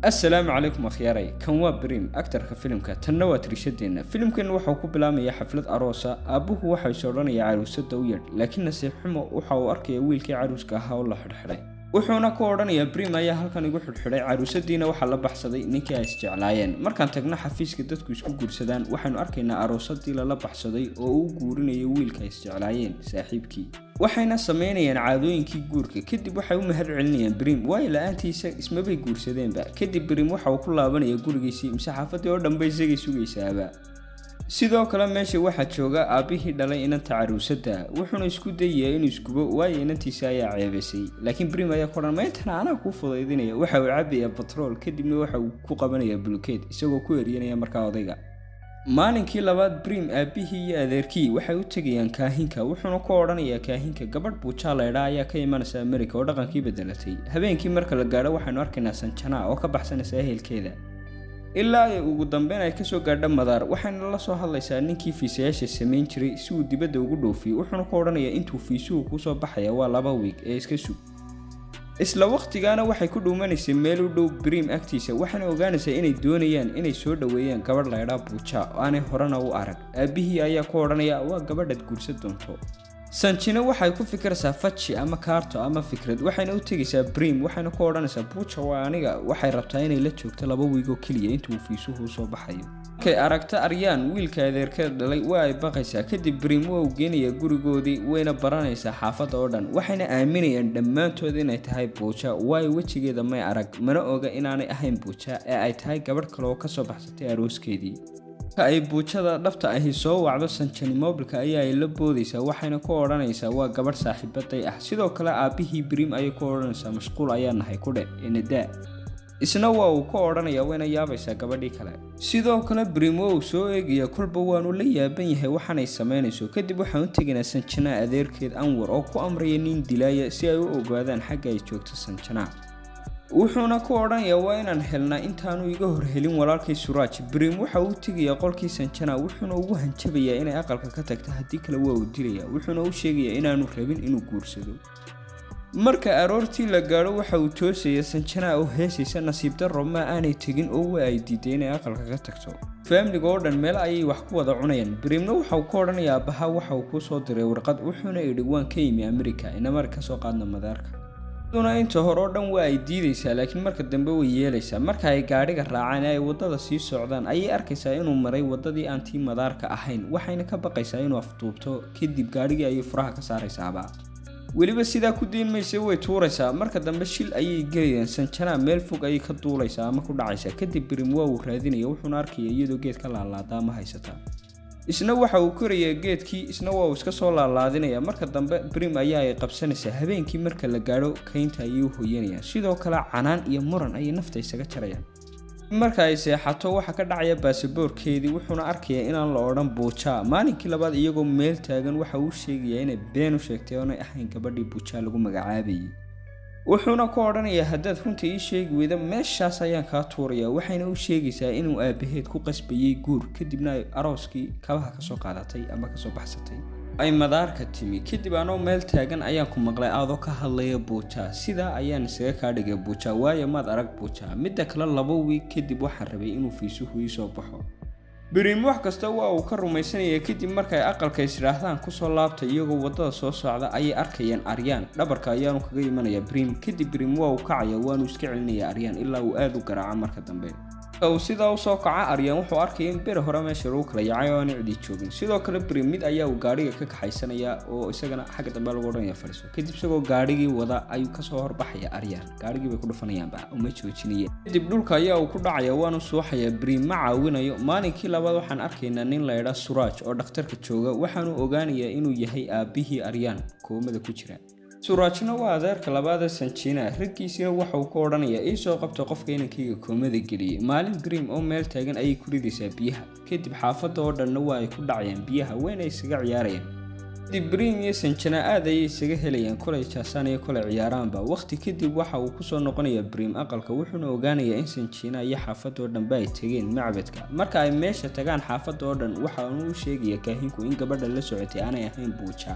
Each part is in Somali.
assalaamu calaykum akhyaaray kan waa brim aktarka filimka tanna waa tirishadeenna filimkeenna waxauu ku bilaamayaa xaflad aroosa aabbuhu waxaa is odhanayaa caruusada u yadh laakiin nasiib xumo waxa uu arkaya wiilkii caruuska ahaa oo la xidhxidhay wuxuuna ku odhanayaa brim ayaa halkan igu xidhxidhay caruusadiina waxaa la baxsaday ninkii ay isjeclaayeen markaan tagna xafiiska dadku isku guursadaan waxaynu arkaynaa aroosadii lala baxsaday oo uu guurinayo wiilka ay isjeclaayeen saaxiibkii waxayna samaynayaan caadooyinkii guurka kadib waxay u mahad celinayaan brim waayo la-aantiisa ismabay guursadeenba kadib brim waxa uu ku laabanaya gurigiisii mise xaafadii oo dhanba isagay sugaysaaba sidoo kale meesha waxaa jooga aabbihii dhalay inanta caruusada wuxuuna isku dayayaa inuu isgubo waayo inantiisa ayaa ceebasay laakiin brim ayaa ku dhan mayntana anaa kuu fudaydinaya waxa uu cabayaa batrool kadibna waxa uu ku qabanayaa bulukeed isagoo ku eryanaya markaa odayga maalinkii labaad brim aabbihii iyo adeerkii waxay u tegayaan kaahinka wuxuuna ku odhanayaa kaahinka gabadh buujaa laydhaa ayaa ka imanaysa amerika oo dhaqankii bedelatay habeenkii marka la gaadho waxaynu arkaynaa sanjana oo ka baxsanaysa ehelkeeda ilaa ay ugu dambeyn ay kasoo gaadho madaar waxayna la soo hadlaysaa ninkii fiisayaasha samayn jiray si uu dibadda ugu dhoofiyo wuxuuna ku odhanayaa intuu fiisuhu kusoo baxaya waa laba wiig ee iska sug isla wakhtigaana waxay ku dhuumanaysay meel u dhow brim agtiisa waxaana ogaanaysaa inay doonayaan inay soo dhoweeyaan gabadh laydhaa buuja oo aanay horena u arag aabbihii ayaa ku odhanaya waa gabadhaad guursan doonto sanjina waxay ku fikiraysaa faji ama kaarto ama fikrad waxayna u tegaysaa brim waxayna ku odhanaysaa buuja waa aniga waxay rabtaa inay la joogto laba wiigoo keliya intuu fiisuhu soo baxayo markay aragto aryaan wiilka adeerkeed dhalay waa ay baqaysaa kadib brim waa uu geenayaa gurigoodii wayna baranaysaa xaafadda oo dhan waxayna aaminayaan dhammaantood inay tahay buuja waayo wejigeeda may arag mana oga inaanay ahayn buuja ee ay tahay gabadh kale oo kasoo baxsatay arooskeedii marka ay buujada dhabta ahi soo wacdo sanjani mobilka ayaa ay la boodaysaa waxayna ku odhanaysaa waa gabadh saaxiibaday ah sidoo kale aabbihii brim ayay ku odhanaysaa mashquul ayaa nahay ku dheh enadaa isna waa uu ka odhanayaa wayna yaabaysaa gabadhii kale sidoo kale brim waa uu soo eegaya kolba waanu la yaaban yahay waxaanay samaynayso kadib waxaan u tegaynaa sanjana adeerkeed anwar oo ku amraya nin dilaaya si ay u ogaadaan xagga ay joogto sanjana wuxuuna ku odhanayaa waa inaan helnaa intaanu iga hor helin walaalkay suraaj brim waxa uu tegayaa qolkii sanjana wuxuuna ugu hanjabayaa inay aqalka ka tagta haddii kale waa uu dilaya wuxuuna u sheegayaa inaanu rabin inuu guursado marka aroortii la gaadho waxa uu toosaya sanjana oo heesaysa nasiib darro ma aanay tegin oo waa ay diiday inay aqalka ka tagto faamliga oo dhan meel ayay wax ku wada cunayaan brimna waxauu ka odhanayaa abaha waxa uu kuu soo diray warqad wuxuuna idhi waan ka yimi amerika inamar kasoo qaadna madaarka duna inta hore oo dhan waa ay diidaysaa laakiin marka dambe way yeelaysaa marka ay gaadhiga raacaan ee ay waddada sii socdaan ayay arkaysaa inuu maray waddadii aan tii madaarka ahayn waxayna ka baqaysaa inuu afduubto kadib gaadhigii ayay furaha ka saaraysaaba weliba sidaa ku dayn maysa way tuuraysaa marka dambe shil ayay gelayaan sanjana meel fog ayay ka duulaysaa ama ku dhacaysaa kadib brim waa uu raadinaya wuxuuna arkaya iyadoo geed ka laalaada ama haysata isna waxa uu korayaa geedkii isna waa uu iska soo laalaadinaya marka dambe brim ayaa ay qabsanaysaa habeenkii marka la gaadho kaynta ayay u hoyanayaan sidoo kale canaan iyo muran ayay nafta isaga jarayaan marka ay seexato waxaa ka dhacaya baasaboorkeedii wuxuuna arkayaa inaan la odhan buujaa maalinkii labaad iyagoo meel taagan waxa uu sheegayaa inay been u sheegtay oonay ahayn gabadhii buujaa lagu magacaabayay wuxuuna ku odhanayaa haddaad runta ii sheegi weyda meeshaas ayaan kaa tuurayaa waxayna u sheegaysaa inuu aabaheed ku qasbayay guur kadibna ay arooskii kabaha kasoo qaadatay ama kasoo baxsatay ay madaarka timi kadib anoo meel taagan ayaan ku maqlay adoo ka hadlaya buuja sidaa ayaan isaga kaa dhigay buuja waayo maad arag buuja midda kale laba wiig kadib waxaan rabay inuu fiisuhu ii soo baxo brim wax kasta waa uu ka rumaysanaya kadib markay aqalka isdhaahdaan kusoo laabta iyagoo waddada soo socda ayay arkayaan aryaan dhabarka ayaanu kaga imanaya brim kadib brim waa uu kacaya waanu iska celinaya aryaan ilaa uu aada u garaaco marka dambe uu sidaa usoo kaca aryaan wuxuu arkaya in beri hore meesha lagu kala yacay oo aanay cidi joogin sidoo kale brim mid ayaa uu gaadhiga ka kaxaysanaya oo isagana xagga dambe lagu odhanaya fadhiso kadib isagoo gaadhigii wada ayuu kasoo horbaxaya aryaan gaadhigii bay ku dhufanayaanba uma joojinaya kadib dhulka ayaa uu ku dhacaya waanu suuxaya brim ma caawinayo maalinkii labaad waxaan arkaynaa nin laydhaa suraaj oo dhakhtarka jooga waxaanu ogaanayaa inuu yahay aabbihii aryaan koomada ku jira suraajna waa adeerka labaada sanjina raggiisina waxa uu ka odhanayaa ii soo qabta qofka inankayga koomada geliyay maalin brim oo meel taagan ayay ku ridaysaa biyaha kadib xaafadda oo dhanna waa ay ku dhacayaan biyaha weyna isaga ciyaarayaan kadib brim iyo sanjana aad ayay isaga helayaan kolay jaasaan iyo kolay ciyaaraanba wakhti kadib waxa uu kusoo noqonayaa brim aqalka wuxuuna ogaanayaa in sanjina iyo xaafadda oo dhanba ay tegeen macbadka marka ay meesha tagaan xaafadda oo dhan waxa uu u sheegaya kaahinku in gabadha la socotay aanay ahayn buuja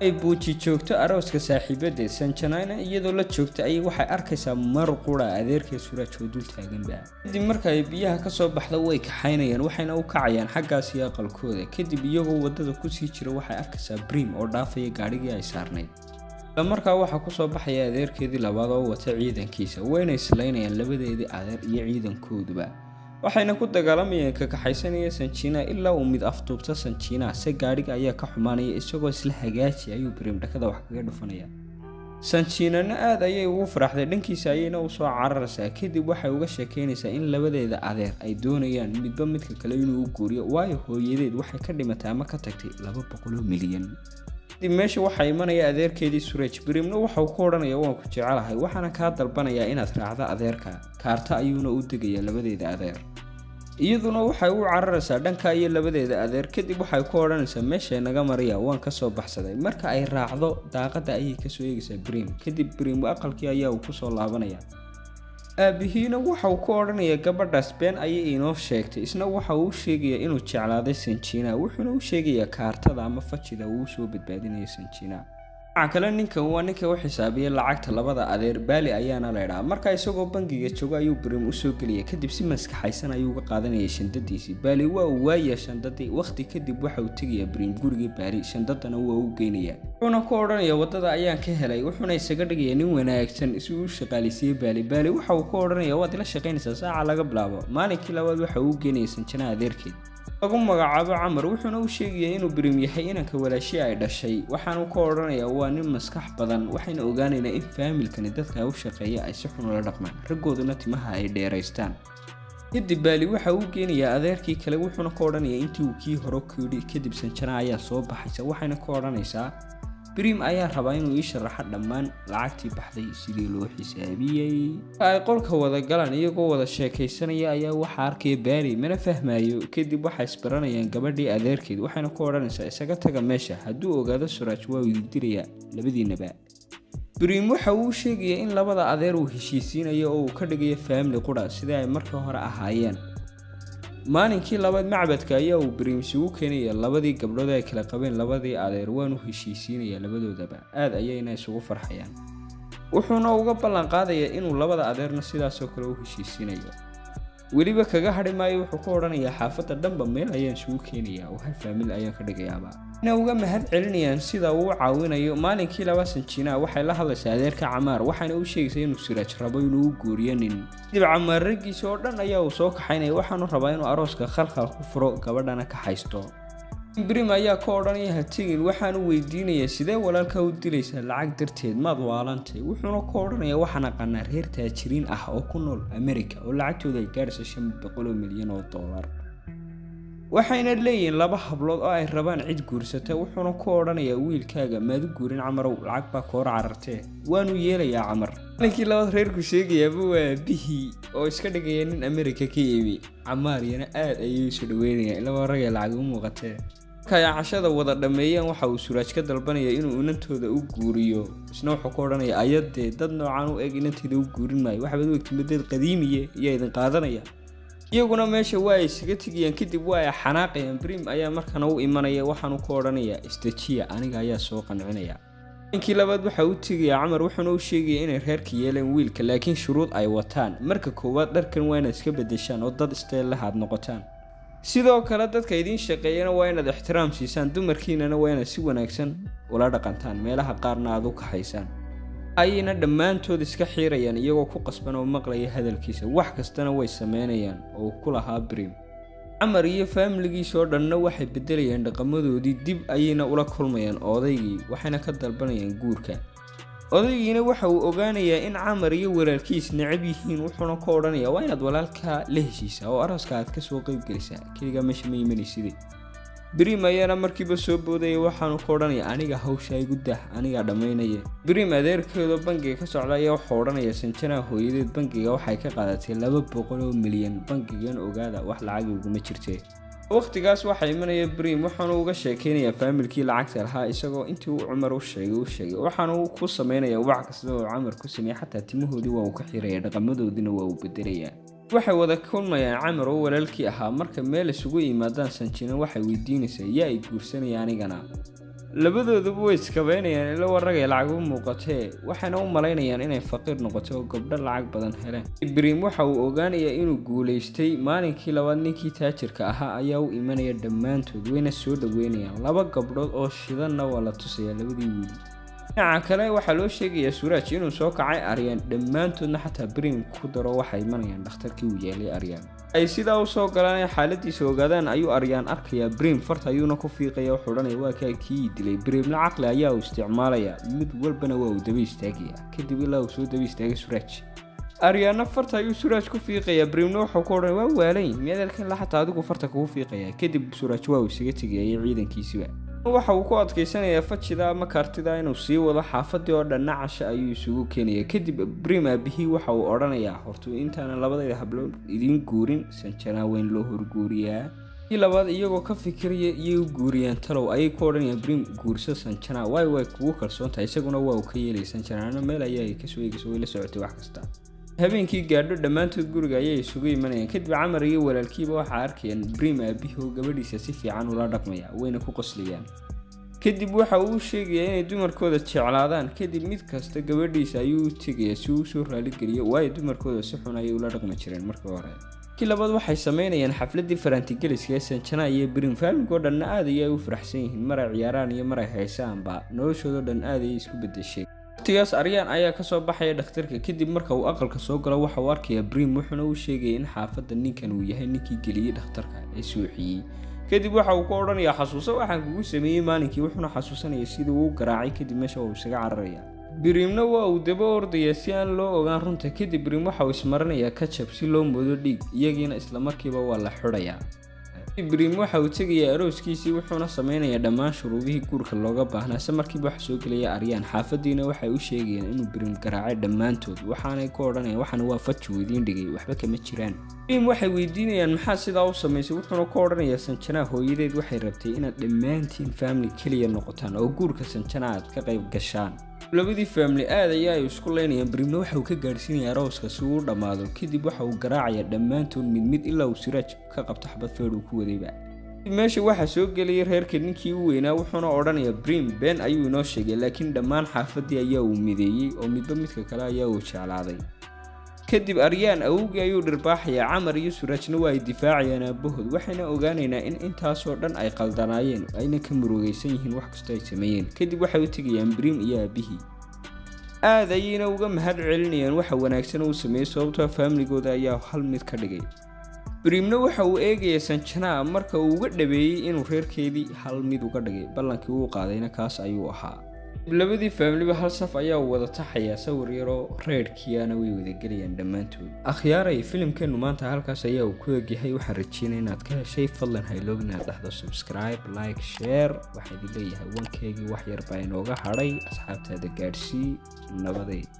ay buuji joogto arooska saaxiibadeed sanjanayna iyadoo la joogta ayay waxay arkaysaa mar qura adeerkee suraaj oo dul taaganba kadib marka ay biyaha kasoo baxda way kaxaynayaan waxayna u kacayaan xaggaas iyo aqalkooda kadib iyagoo wadada kusii jira waxay arkaysaa brim oo dhaafaya gaadhigii ay saarnayd isla markaa waxaa kusoo baxaya adeerkeedii labaad oo wata ciidankiisa wayna islaynayaan labadeedii adeer iyo ciidankooduba waxayna ku dagaalamayeen kakaxaysanaya sanjiina ilaa uu mid afduubta sanjiina se gaadhiga ayaa ka xumaanaya isagoo isla hagaaji ayuu brim dhakada wax kaga dhufanaya sanjiinana aad ayay ugu faraxday dhankiisa ayayna usoo cararaysaa kadib waxay uga sheekeynaysaa in labadeeda adeer ay doonayaan midba midka kale inuu u guuriyo waayo hooyadeed waxay ka dhimatay ama ka tagtay laba boqoloo milyan kadib meesha waxaa imanaya adeerkeedii sureej brimna waxauu ku odhanaya waan ku jecelahay waxaana kaa dalbanayaa inaad raacdo adeerka kaarta ayuuna u degayaa labadeeda adeer iyaduna waxay u cararaysaa dhanka iyo labadeeda adeer kadib waxay ku odhanaysaa meeshay naga mariya waan kasoo baxsaday marka ay raacdo daaqada ayay kasoo eegaysaa brim kadib brim aqalkii ayaa uu kusoo laabanaya aabihiina waxauu ku odhanaya gabadhaas been ayay inoo sheegtay isna waxa uu u sheegaya inuu jeclaaday sanjiina wuxuuna u sheegayaa kaartada ama fajida uu usoo badbaadinaya sanjiina dhinaca kale ninkan waa ninka u xisaabiya lacagta labada adeer baali ayaana laydhaa markaa isagoo bangiga joogo ayuu brim usoo gelaya kadib si maskaxaysan ayuu uga qaadanayay shandadiisii baali waa uu waaya shandadii wakhti kadib waxa uu tegayaa brim gurigii baali shandadana waa u geynaya wuxuuna ku odhanaya wadada ayaan ka helay wuxuuna isaga dhigaya nin wanaagsan si uu u shaqaalisiiyey baali baali waxa uu ku odhanaya waad ila shaqaynaysaa saaca laga bilaabo maalinkii labaad waxa uu geynaya sanjana adeerkeed lagu magacaabo camar wuxuuna u sheegaya inuu brim yahay inanka walaashii ay dhashay waxaanu ka odhanayaa waa nin maskax badan waxayna ogaanaynaa in faamilkani dadka u shaqeeya ay si xun ula dhaqmaan raggooduna timaha ay dheeraystaan kadib baali waxa uu geenayaa adeerkii kale wuxuuna ka odhanayaa intii uu kii hore ku yidhi kadib sanjana ayaa soo baxaysa waxayna ka odhanaysaa brim ayaa rabaa inuu ii sharaxo dhammaan lacagtii baxday sidii loo xisaabiyey ay qolka wada galaan iyagoo wada sheekaysanaya ayaa waxaa arkaya baari mana fahmayo kadib waxay isbaranayaan gabadhii adeerkeed waxayna ku odhanaysaa isaga taga meesha hadduu ogaado suraaj waa idindirayaa labadiinaba brim waxa uu sheegaya in labada adeer uu heshiisiinayo oo uu ka dhigayo faamili qura sidai ay markii hore ahaayeen maalinkii labaad macbadka ayaa uu brim isugu keenaya labadii gabdhood ay kala qabeen labadii adeer waanu heshiisiinaya labadoodaba aad ayayna isugu farxayaan wuxuuna uga ballan qaadayaa inuu labada adeerna sidaasoo kale u heshiisiinayo weliba kaga hadhi maayo wuxuu ku odhanayaa xaafadda dhanba meel ayaan isugu keenayaa oo hal faamil ayaan ka dhigayaaba ina uga mahad celinayaan sida uu u caawinayo maalinkii laba sanjiina waxay la hadlaysaa adeerka camaar waxaana u sheegaysaa inuu siraaj rabo inuu u guuriyo nin kadib camaar raggiisa oo dhan ayaa uu soo kaxaynaya waxaanu rabaa inuu arooska khalkhal ku furo gabadhana ka haysto brim ayaa ka odhanaya ha tegin waxaanu weydiinayaa sidee walaalkaa u dilaysaa lacag darteed maad waalantay wuxuuna ka odhanayaa waxaan aqaanaa reer taajiriin ah oo ku nool america oo lacagtooda ay gaaraysa shan boqoloo milyan oo dollar waxayna leeyihiin laba hablood oo ay rabaan cid guursata wuxuuna ku odhanayaa wiilkaaga maadu guurin camarow lacag baa koor carartee waanu yeelayaa camar maalinkii labaad reerku sheegayaaba waa bihii oo iska dhigaya nin america ka iibi camaaryana aad ayay isu dhaweynayaan ilaba ragay lacag u muuqatee marka ay cashada wada dhammeeyeen waxa uu suraaj ka dalbanaya inuu inantooda u guuriyo isna wuxuu ka odhanaya ayadee dad noocan u eg inanteeda u guurin maayo waxbaad u egtimadeed qadiimiye iyo idin qaadanaya iyaguna meesha waa ay isaga tegayaan kadib waa ay xanaaqayaan brim ayaa markana u imanaya waxaanu ku odhanayaa istajiya aniga ayaa soo qancinaya ninkii labaad waxa u tegaya camar wuxuuna u sheegaya inay reerka yeeleen wiilka laakiin shuruud ay wataan marka koowaad dharkan waa inaad iska bedeshaan oo dad isteellaha aad noqotaan sidoo kale dadka idiin shaqeeyana waa inaad ixtiraam siisaan dumarkiinana waa inaad si wanaagsan ula dhaqantaan meelaha qaarna aad u kaxaysaan ayayna dhammaantood iska xiirayaan iyagoo ku qasban oo maqlaya hadalkiisa wax kastana way sameynayaan oo ku lahaa brim camar iyo faamiligiisa oo dhanna waxay beddelayaan dhaqamadoodii dib ayayna ula kulmayaan odaygii waxayna ka dalbanayaan guurka odaygiina waxa uu ogaanayaa in camar iyo walaalkiis necab yihiin wuxuuna ka odhanayaa waa inaad walaalkaa la heshiisaa oo arooska aad kasoo qeybgelisaa keligaa meesha ma imanaysidee brim ayaana markiiba soo boodaya waxaanu ka odhanaya aniga hawsha igu dah anigaa dhammaynaya brim adeerkeedoo bangiga ka socda ayaa wuxuu odhanaya sanjanaha hooyadeed bangiga waxay ka qaadatay laba boqol oo milyan bangigan ogaada wax lacag iguma jirtee wakhtigaas waxaa imanaya brim waxaanu uga sheekeynayaa faamilkii lacagta lahaa isagoo intii uu cumar u sheegay u sheegay waxaanu ku sameynaya wax kasta oo camar ku sameeyey xataa timahoodii waa uu ka xiraya dhaqamadoodiina waa uu bedelayaa waxay wada kulmayaan camar oo walaalkii ahaa marka meel isugu yimaadaan sanjina waxay weydiinaysaa yaa i guursanaya anigana labadooduba way iskabeynayaan ila waragay lacag u muuqatee waxayna u malaynayaan inay faqiir noqotay oo gabdho lacag badan heleen brim waxa uu ogaanayaa inuu guulaystay maalinkii labaad ninkii taajirka ahaa ayaa u imanaya dhammaantood wayna soo dhaweynayaan laba gabdhood oo shidanna waa la tusayaa labadii wiili dhinaca kale waxaa loo sheegayaa suuraaj inuu soo kacay aryaan dhammaantoodna xataa brim ku daro waxay imanayaan dhakhtarkii uu yeelay aryaan ay sidaa usoo galaan xaaladiisa ogaadaan ayuu aryaan arkayaa brim farta ayuuna ku fiiqaya wuxuu odhanaya waa kaa kii dilay brimna caqli ayaa uu isticmaalayaa mid walbana waa uu daba istaagaya kadib ilaa uu soo daba istaagay suuraaj aryaana farta ayuu suraaj ku fiiqayaa brimna wuxuu ku odhan waa waalan miyaad arkan la xataa adigu farta kugu fiiqayaa kadib suraaj waa uu isaga tegayay ciidankiisiba waxa uu ku adkaysanayaa fajida ama kaartida inuu sii wado xaafadii oo dhanna casha ayuu isugu keenaya kadib brim aabihii waxa uu odhanayaa hortuu intaana labadayda hablood idiin guurin sanjanaa weyn loo horguuriyaa kii labaad iyagoo ka fikiraya iyay u guuriyaan talow ayay ku odhanayaan brim guurso sanjana waay way kugu kalsoon tahay isaguna waa uu ka yeelay sanjanaana meel ayaa ay kasoo eegayso way la socotay wax kasta habeenkii gaadho dhammaantood guriga ayay isugu imanayaan kadib camar iyo walaalkiiba waxaa arkayaan brim aabihii oo gabadhiisa si fiican ula dhaqmaya wayna ku qoslayaan kadib waxa uu sheegayaa inay dumarkooda jeclaadaan kadib mid kasta gabadhiisa ayuu u tegayaa si uu usoo raaligeliyo waayo dumarkooda si xun ayay ula dhaqmi jireen markii hore kii labaad waxay sameynayaan xafladii farantigeliska ee sanjana iyo brim faaligoo dhanna aad ayay u faraxsan yihiin maray ciyaaraan iyo maray haysaanba noloshoodao dhan aad ayay isku bedeshay waqtigaas aryaan ayaa kasoo baxaya dhakhtarka kadib marka uu aqalka soo galo waxa uu arkayaa brim wuxuuna u sheegaya in xaafadda ninkan uu yahay ninkii geliyey dhakhtarka ee suuxiyey kadib waxa uu ku odhanayaa xasuuso waxaan kugu sameeyey maalinkii wuxuuna xasuusanaya sidii uu garaacay kadib meesha waa uu isaga cararaya brimna waa uu daba ordayaa si aan loo ogaan runta kadib brim waxa uu ismaranayaa kajab si loo moodo dhiig iyagiina islamarkiiba waa la xidhayaa brim waxa uu tegayaa arooskiisii wuxuuna sameynayaa dhammaan shuruudihii guurka looga baahnaa se markiiba wax soo gelaya aryaan xaafadiina waxay u sheegayaan inuu brim garaacay dhammaantood waxaanay ku odhanayaan waxana waa faji idiin dhigay waxba kama jiraan brim waxay weydiinayaan maxaa sidaa u samaysay wuxuuna ku odhanayaa sanjanaa hooyadeed waxay rabtay inaad dhammaantiin famili keliya noqotaan oo guurka sanjana aad ka qayb gashaan labadii faamili aad ayaa ay isku leynayaan brimna waxa uu ka gaadhsiinaya arooska si uu u dhammaado kadib waxa uu garaacayaa dhammaantood mid mid ilaa uu siraaj ka qabto xabad feedh uu ku wadayba meesha waxaa soo gelaya reerka ninkii u weynaa wuxuuna odhanayaa brim been ayuu inoo sheegay laakiin dhammaan xaafadii ayaa uu mideeyey oo midba midka kale ayaa uu jeclaaday kadib aryaan awowgii ayuu dhirbaaxayaa camar iyo suraajna waa ay difaacayaan aabahood waxayna ogaanaynaa in intaasoo dhan ay qaldanaayeen ayna ka murugaysan yihiin wax kastoo ay sameeyeen kadib waxay u tegayaan brim iyo aabihii aad ayayna uga mahad celinayaan waxa wanaagsan uu sameeyey sababtoo faamiligooda ayaa hal mid ka dhigay brimna waxa uu eegaya sanjanaa marka uu uga dhabeeyey inuu reerkeedii hal mid uga dhigay ballankii uu qaadayna kaas ayuu ahaa labadii faamiliba hal saf ayaa wada taxayaa sawir yaroo reerhkiiana way wadagelayaan dhammaantood akhyaaray filimkeennu maanta halkaas ayaa uu ku egyahay waxaan rajeynaya inaad ka heshay fadlan hayloog inaad dhahdo subscribe like share waxaa idin leeyahay wankeygii wax yar baa inooga hadhay asxaabtaada gaadhsii nabaday